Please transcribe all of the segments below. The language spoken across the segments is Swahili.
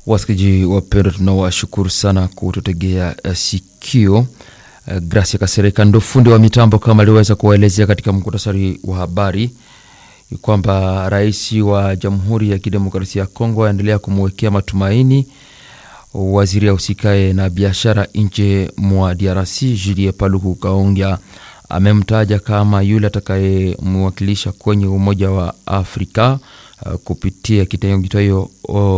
Wasikilizaji wapendwa, tunawashukuru sana kututegea uh, sikio. Uh, Gracia Kasereka ndo fundi wa mitambo, kama aliweza kuwaelezea katika muktasari wa habari kwamba rais wa Jamhuri ya Kidemokrasia ya Kongo aendelea kumwekea matumaini waziri ausikae na biashara nje mwa DRC Julie Paluku Kaongya amemtaja kama yule atakayemwakilisha kwenye Umoja wa Afrika uh, kupitia kitengo kitayo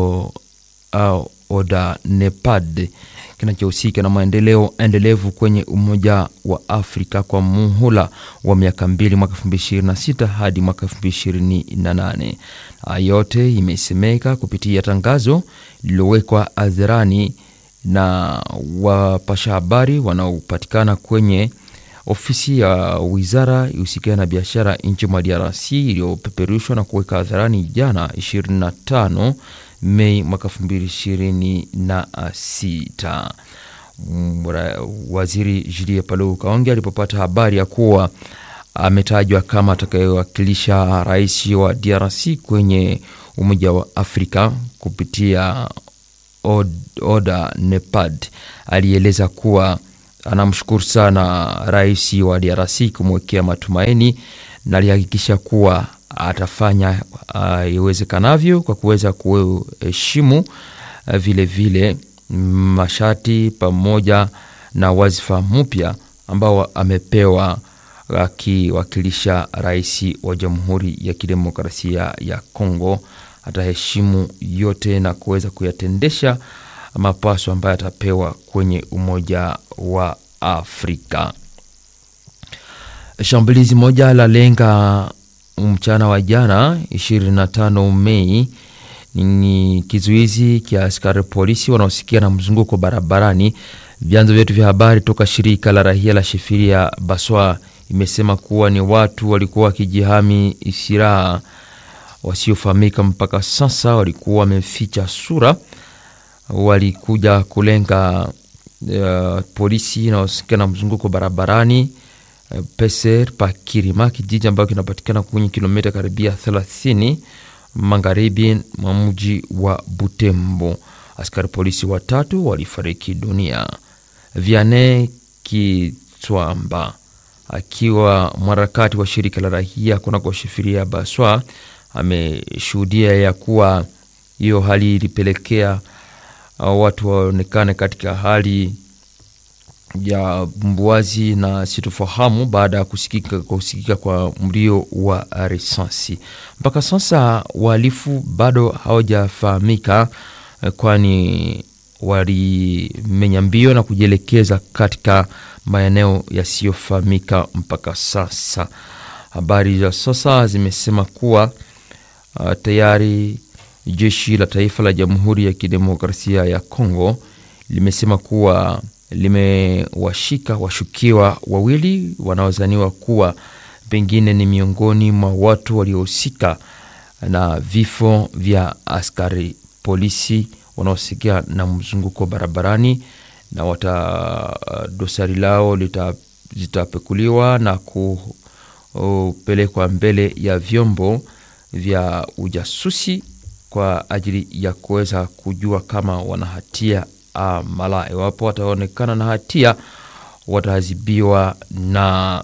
ODA NEPAD kinachohusika na maendeleo endelevu kwenye Umoja wa Afrika kwa muhula wa miaka mbili mwaka 2026 hadi mwaka 2028. Yote imesemeka kupitia tangazo lililowekwa hadharani na wapasha habari wanaopatikana kwenye ofisi ya wizara ihusikayo na biashara nchi mwa DRC iliyopeperushwa na kuweka hadharani jana 25 Mei mwaka 2026. Waziri Julie Paluku Kaongea alipopata habari ya kuwa ametajwa kama atakayewakilisha rais wa DRC kwenye Umoja wa Afrika kupitia ODA NEPAD, alieleza kuwa anamshukuru sana rais wa DRC kumwekea matumaini na alihakikisha kuwa atafanya iwezekanavyo uh, kwa kuweza kuheshimu uh, vile vile masharti pamoja na wazifa mpya ambao amepewa akiwakilisha rais wa Jamhuri ya Kidemokrasia ya Kongo. Ataheshimu yote na kuweza kuyatendesha mapaso ambayo atapewa kwenye Umoja wa Afrika. Shambulizi moja la lenga mchana wa jana 25 Mei ni kizuizi kia askari polisi wanaosikia na mzunguko barabarani. Vyanzo vyetu vya habari toka shirika la rahia la Shifiria Baswa imesema kuwa ni watu walikuwa wakijihami silaha wasiofahamika mpaka sasa, walikuwa wameficha sura, walikuja kulenga uh, polisi inaosikia na mzunguko barabarani uh, Peser pa Kirima, kijiji ambayo kinapatikana kwenye kilomita karibia 30 magharibi mwa mji wa Butembo. Askari polisi watatu walifariki dunia. Viane Kitwamba akiwa mharakati wa shirika la rahia kunako Shifiria Baswa ameshuhudia ya kuwa hiyo hali ilipelekea watu waonekane katika hali ya mbuazi na sitofahamu baada ya kusikika, kusikika kwa mlio wa risasi. Mpaka sasa wahalifu bado hawajafahamika, kwani walimenya mbio na kujielekeza katika maeneo yasiyofahamika mpaka sasa. Habari za sasa zimesema kuwa uh, tayari jeshi la taifa la Jamhuri ya Kidemokrasia ya Kongo limesema kuwa limewashika washukiwa wawili wanaozaniwa kuwa pengine ni miongoni mwa watu waliohusika na vifo vya askari polisi wanaosikia na mzunguko barabarani, na wata dosari lao zitapekuliwa na kupelekwa mbele ya vyombo vya ujasusi kwa ajili ya kuweza kujua kama wana hatia mala. Iwapo wataonekana na hatia, wataadhibiwa na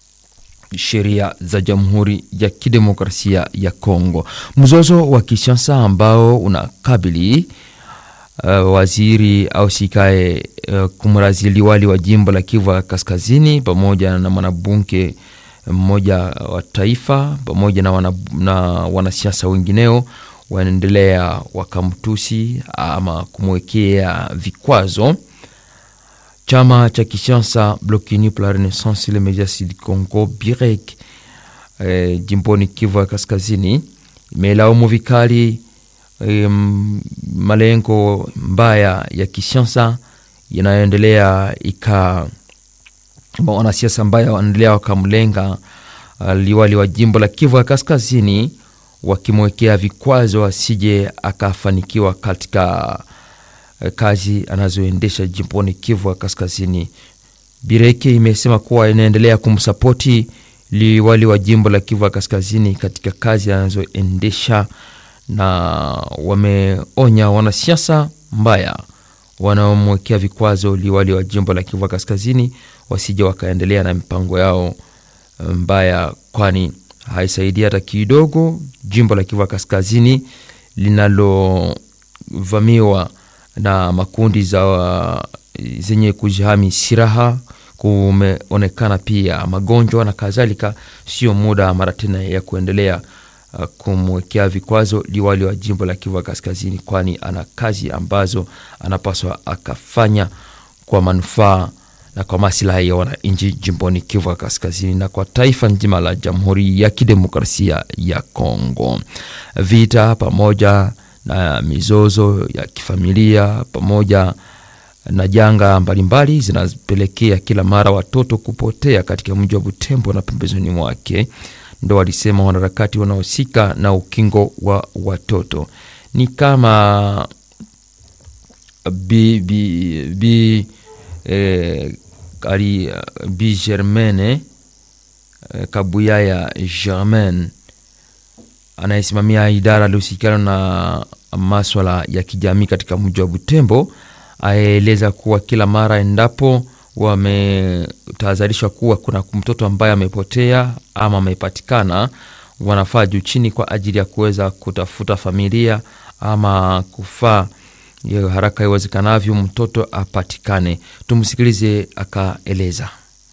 sheria za Jamhuri ya Kidemokrasia ya Kongo. Mzozo wa kisiasa ambao unakabili uh, waziri au sikae uh, kumrazi liwali wa jimbo la Kivu ya Kaskazini pamoja na mwanabunge mmoja wa taifa pamoja na, wana, na wanasiasa wengineo wanaendelea wakamtusi ama kumwekea vikwazo. Chama cha kisiasa Bloc Uni pour la Renaissance le Medias du Congo BIREC eh, jimboni Kivu ya Kaskazini imelaumu vikali eh, malengo mbaya ya kisiasa yanayoendelea ika wanasiasa ambayo wanaendelea wakamlenga uh, liwali wa jimbo la Kivu ya Kaskazini wakimwekea vikwazo asije akafanikiwa katika kazi anazoendesha jimboni Kivu ya Kaskazini. Bireke imesema kuwa inaendelea kumsapoti liwali wa jimbo la Kivu ya Kaskazini katika kazi anazoendesha na wameonya wanasiasa mbaya wanaomwekea vikwazo liwali wa jimbo la Kivu Kaskazini wasije wakaendelea na mipango yao mbaya, kwani haisaidii hata kidogo jimbo la Kivu Kaskazini linalovamiwa na makundi za zenye kujihami silaha. Kumeonekana pia magonjwa na kadhalika. Sio muda mara tena ya kuendelea uh, kumwekea vikwazo liwali wa jimbo la Kivu Kaskazini, kwani ana kazi ambazo anapaswa akafanya kwa manufaa na kwa maslahi ya wananchi jimboni Kivu Kaskazini na kwa taifa nzima la Jamhuri ya Kidemokrasia ya Kongo. Vita pamoja na mizozo ya kifamilia pamoja na janga mbalimbali zinapelekea kila mara watoto kupotea katika mji wa Butembo na pembezoni mwake. Ndo walisema wanaharakati wanaohusika na ukingo wa watoto ni kama bi, bi, bi, eh, ali, bi Germaine eh, Kabuyaya Germaine anayesimamia idara alihusikana na maswala ya kijamii katika mji wa Butembo aeleza kuwa kila mara endapo wametahadharishwa kuwa kuna mtoto ambaye amepotea ama amepatikana, wanafaa juu chini kwa ajili ya kuweza kutafuta familia ama kufaa haraka iwezekanavyo mtoto apatikane. Tumsikilize akaeleza.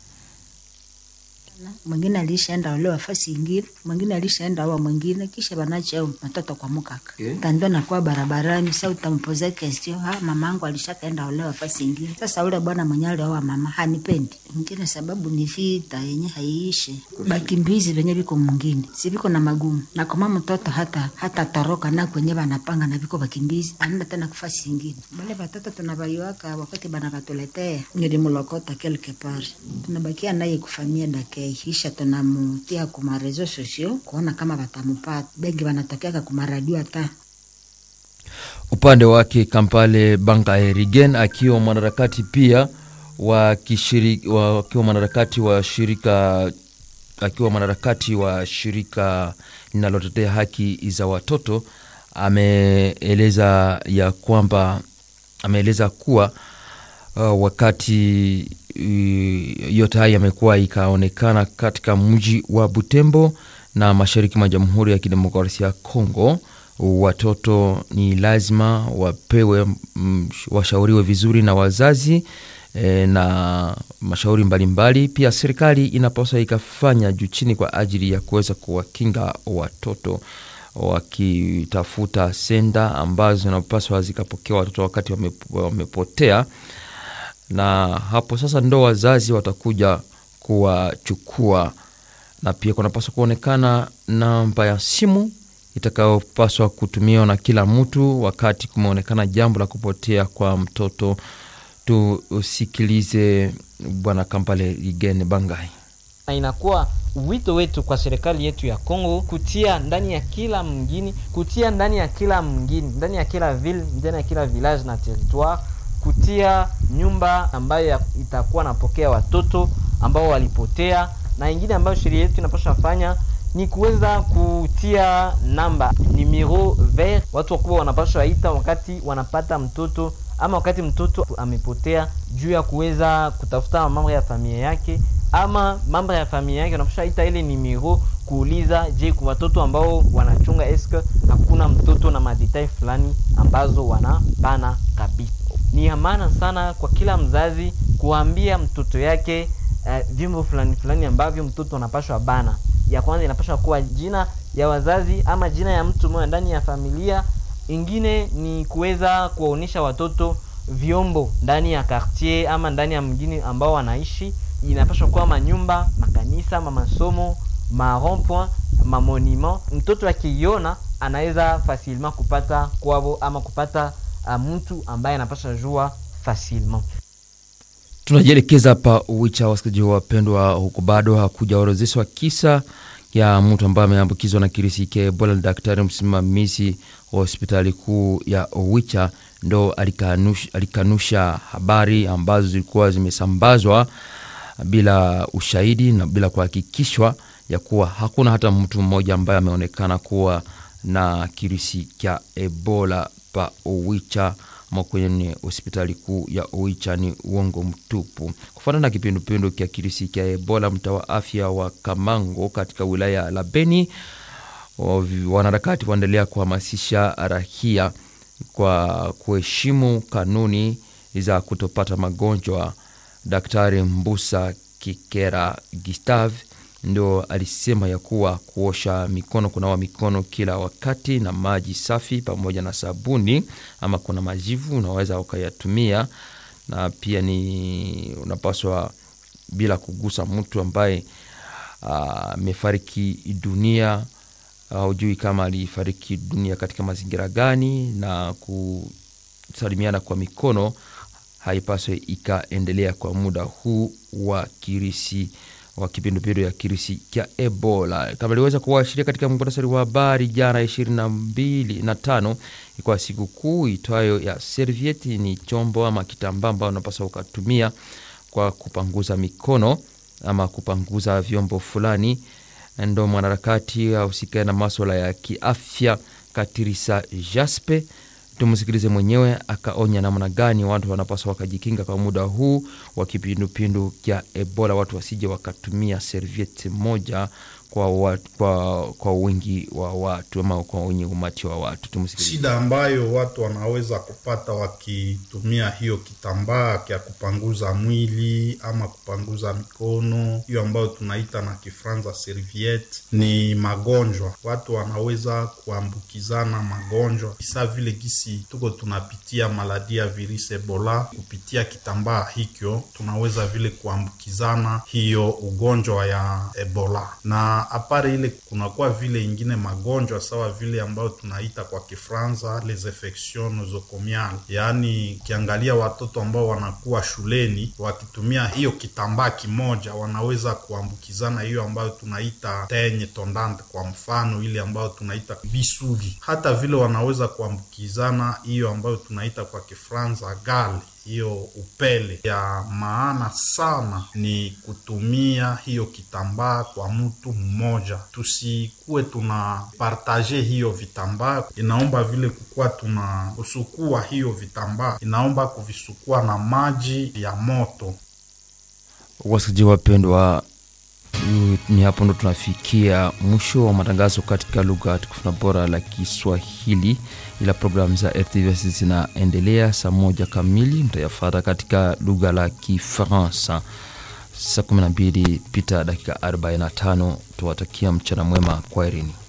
Mwingine alishaenda olewa fasi ingine, mwingine alishaenda oa mwingine, kisha banacha matoto kwa mukaka yeah. Tando nakuwa barabarani, sa utampoza question ha mamangu alishakaenda olewa fasi ingine. Sasa ule bwana mwenye alioa mama hanipendi ingine, sababu ni vita yenye haiishe, bakimbizi venye viko mwingine si viko na magumu na kama mtoto hata hata toroka na kwenye banapanga na viko bakimbizi anaenda tena kufasi ingine. Bale batoto tunabaiwaka wakati bana batuletea, nilimulokota quelque part, tunabakia naye kufamia dakei kisha tunamutia kuma reseau sosio kuona kama batamupata. Bengi banatokeaka kuma radio hata upande wake Kampale Banga Erigen akiwa mwanaharakati pia wa kishiriki, wa, akiwa mwanaharakati wa shirika akiwa mwanaharakati wa shirika linalotetea haki za watoto ameeleza ya kwamba ameeleza kuwa uh, wakati yote haya yamekuwa ikaonekana katika mji wa Butembo na mashariki mwa Jamhuri ya Kidemokrasia ya Kongo, watoto ni lazima wapewe mm, washauriwe vizuri na wazazi e, na mashauri mbalimbali mbali. Pia serikali inapaswa ikafanya juu chini kwa ajili ya kuweza kuwakinga watoto wakitafuta senda ambazo zinapaswa zikapokea watoto wakati wamepotea na hapo sasa ndo wazazi watakuja kuwachukua, na pia kunapaswa kuonekana namba ya simu itakayopaswa kutumiwa na kila mtu wakati kumeonekana jambo la kupotea kwa mtoto. Tusikilize Bwana Kampale Ligene Bangai. Inakuwa wito wetu kwa serikali yetu ya Kongo kutia ndani ya kila mgini, kutia ndani ya kila mgini, ndani ya kila ville, ndani ya kila village na territoire kutia nyumba ambayo itakuwa napokea watoto ambao walipotea, na ingine ambayo sheria yetu inapaswa fanya ni kuweza kutia namba numero vert, watu wakubwa wanapaswa ita wakati wanapata mtoto ama wakati mtoto amepotea, juu ya kuweza kutafuta mambo ya familia yake ama mambo ya familia yake, wanapaswa ita ile numero kuuliza, je, kwa watoto ambao wanachunga eske hakuna mtoto na madetail fulani ambazo wanapana kabisa ni ya maana sana kwa kila mzazi kuambia mtoto yake uh, vyombo fulani fulani ambavyo mtoto anapashwa bana. Ya kwanza inapashwa kuwa jina ya wazazi ama jina ya mtu mmoja ndani ya familia. Ingine ni kuweza kuwaonyesha watoto vyombo ndani ya quartier ama ndani ya mgini ambao wanaishi. Inapashwa kuwa manyumba, makanisa, ma masomo, ma rond point, ma monument. Mtoto akiiona anaweza facilement kupata kwavo ama kupata mtu ambaye anapasha jua facilement. Tunajielekeza hapa Uwicha, wasikilizaji wapendwa, huku bado hakujaorozeshwa kisa ya mtu ambaye ameambukizwa na kirisi cha Ebola. Daktari msimamizi wa hospitali kuu ya Uwicha ndo alikanusha, alikanusha habari ambazo zilikuwa zimesambazwa bila ushahidi na bila kuhakikishwa ya kuwa hakuna hata mtu mmoja ambaye ameonekana kuwa na kirusi cha Ebola pa Owicha ama kwenye hospitali kuu ya Owicha ni uongo mtupu. Kufuatana na kipindupindu cha kirusi cha Ebola, mtaa wa afya wa Kamango katika wilaya la Beni, wanaharakati waendelea kuhamasisha raia kwa kuheshimu kanuni za kutopata magonjwa. Daktari Mbusa Kikera Gustave ndio alisema ya kuwa kuosha mikono, kunawa mikono kila wakati na maji safi pamoja na sabuni, ama kuna majivu unaweza ukayatumia, na pia ni unapaswa bila kugusa mtu ambaye amefariki uh, dunia haujui uh, kama alifariki dunia katika mazingira gani, na kusalimiana kwa mikono haipaswi ikaendelea kwa muda huu wa kirisi wa kipindupindu ya kirisi cha Ebola. Kama iliweza kuashiria katika muhtasari wa habari jana ishirini na mbili na tano ikuwa siku kuu itwayo ya servieti. Ni chombo ama kitambaa ambao unapaswa ukatumia kwa kupanguza mikono ama kupanguza vyombo fulani. Ndo mwanaharakati ahusikae na maswala ya kiafya Katirisa Jaspe tumsikilize mwenyewe akaonya namna gani watu wanapaswa wakajikinga kwa muda huu wa kipindupindu cha Ebola, watu wasije wakatumia serviette moja kwa, wa, kwa, kwa wingi wa watu ama kwa wenye umati wa watu. Tumsikilize. Shida ambayo watu wanaweza kupata wakitumia hiyo kitambaa kya kupanguza mwili ama kupanguza mikono, hiyo ambayo tunaita na Kifranza serviette, ni magonjwa. Watu wanaweza kuambukizana magonjwa sa vile gisi tuko tunapitia maladi ya virusi Ebola kupitia kitambaa hikyo, tunaweza vile kuambukizana hiyo ugonjwa ya Ebola na apare ile kunakuwa vile ingine magonjwa sawa vile ambayo tunaita kwa Kifranza les infections nosocomiales, yaani ukiangalia watoto ambao wanakuwa shuleni wakitumia hiyo kitambaa kimoja wanaweza kuambukizana hiyo ambayo tunaita tenye tondante, kwa mfano ile ambayo tunaita bisugi. Hata vile wanaweza kuambukizana hiyo ambayo tunaita kwa Kifranza gale hiyo upele. Ya maana sana ni kutumia hiyo kitambaa kwa mtu mmoja, tusikuwe tuna partaje hiyo vitambaa. Inaomba vile kukuwa tuna kusukua hiyo vitambaa, inaomba kuvisukua na maji ya moto. Wasikilizaji wapendwa, ni hapo ndo tunafikia mwisho wa matangazo katika lugha tukufu na bora la Kiswahili, ila programu za RTVS zinaendelea. Saa moja kamili mtayafata katika lugha la Kifaransa. Saa 12 pita dakika 45. Tuwatakia mchana mwema, kwaherini.